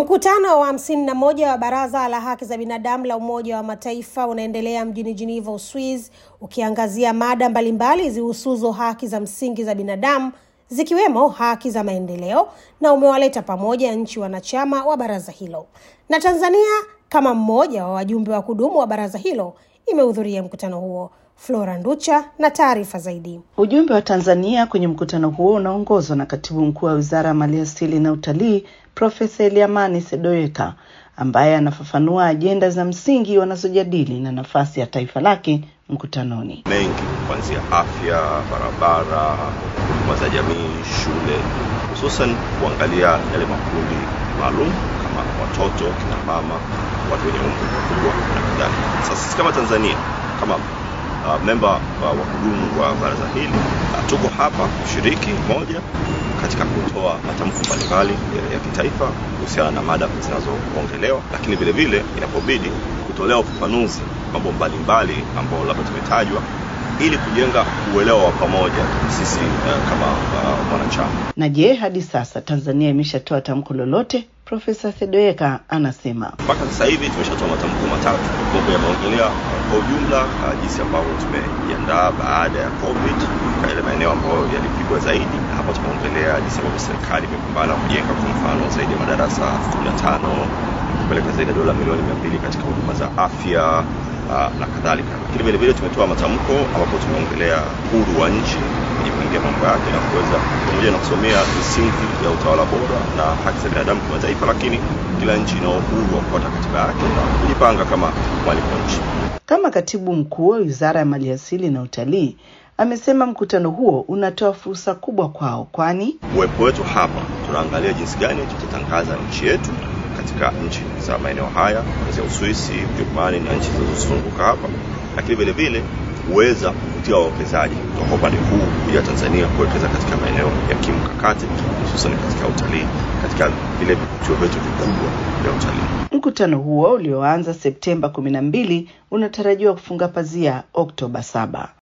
Mkutano wa hamsini na moja wa Baraza la Haki za Binadamu la Umoja wa Mataifa unaendelea mjini Geneva, Uswiz, ukiangazia mada mbalimbali zihusuzo haki za msingi za binadamu zikiwemo haki za maendeleo na umewaleta pamoja nchi wanachama wa baraza hilo. Na Tanzania kama mmoja wa wajumbe wa kudumu wa baraza hilo imehudhuria mkutano huo. Flora Nducha na taarifa zaidi. Ujumbe wa Tanzania kwenye mkutano huo unaongozwa na katibu mkuu wa Wizara ya Maliasili na Utalii, Profesa Eliamani Sedoeka, ambaye anafafanua ajenda za msingi wanazojadili na nafasi ya taifa lake mkutanoni. mengi kuanzia afya, barabara, huduma za jamii, shule, hususan kuangalia yale makundi maalum kama watoto, kina mama, watu wenye umri mkubwa na kadhalika. Sasa sisi kama Tanzania kama uh, memba uh, wa kudumu wa baraza hili uh, tuko hapa kushiriki moja katika kutoa matamko mbalimbali ya, ya kitaifa kuhusiana na mada zinazoongelewa, lakini vile vile inapobidi kutolea ufafanuzi mambo mbalimbali ambayo labda tumetajwa ili kujenga uelewa wa pamoja sisi uh, kama uh, mwanachama. Na je, hadi sasa Tanzania imeshatoa tamko lolote? Profesa Sedoeka anasema Mpaka sasa hivi tumeshatoa matamko matatu ambayo yameongelea kwa ujumla uh, jinsi ambavyo tumejiandaa baada ya COVID kwa yale maeneo ambayo yalipigwa zaidi, na hapa tumeongelea jinsi ambavyo serikali imepambana kujenga kwa mfano zaidi ya madarasa 15 kupeleka zaidi ya dola milioni mia mbili katika huduma za afya uh, na kadhalika. Lakini vile vile tumetoa matamko ambapo tumeongelea uhuru wa nchi kwenye kuingia mambo yake na kuweza pamoja na kusomea misingi ya utawala bora na haki za binadamu kimataifa, lakini kila nchi ina uhuru wa kufuata katiba yake na kujipanga kama mwalimu wa nchi. Kama katibu mkuu wa Wizara ya Maliasili na Utalii amesema mkutano huo unatoa fursa kubwa kwao, kwani uwepo wetu hapa tunaangalia jinsi gani tutatangaza nchi yetu katika nchi za maeneo haya kuanzia Uswisi, Ujerumani na nchi zinazozunguka hapa, lakini vile vile kuweza kuvutia wawekezaji kutoka upande huu kuja Tanzania kuwekeza katika maeneo ya kimkakati, hususan katika utalii, katika vile vivutio vyetu vikubwa vya utalii. mkutano huo ulioanza Septemba kumi na mbili unatarajiwa kufunga pazia Oktoba saba.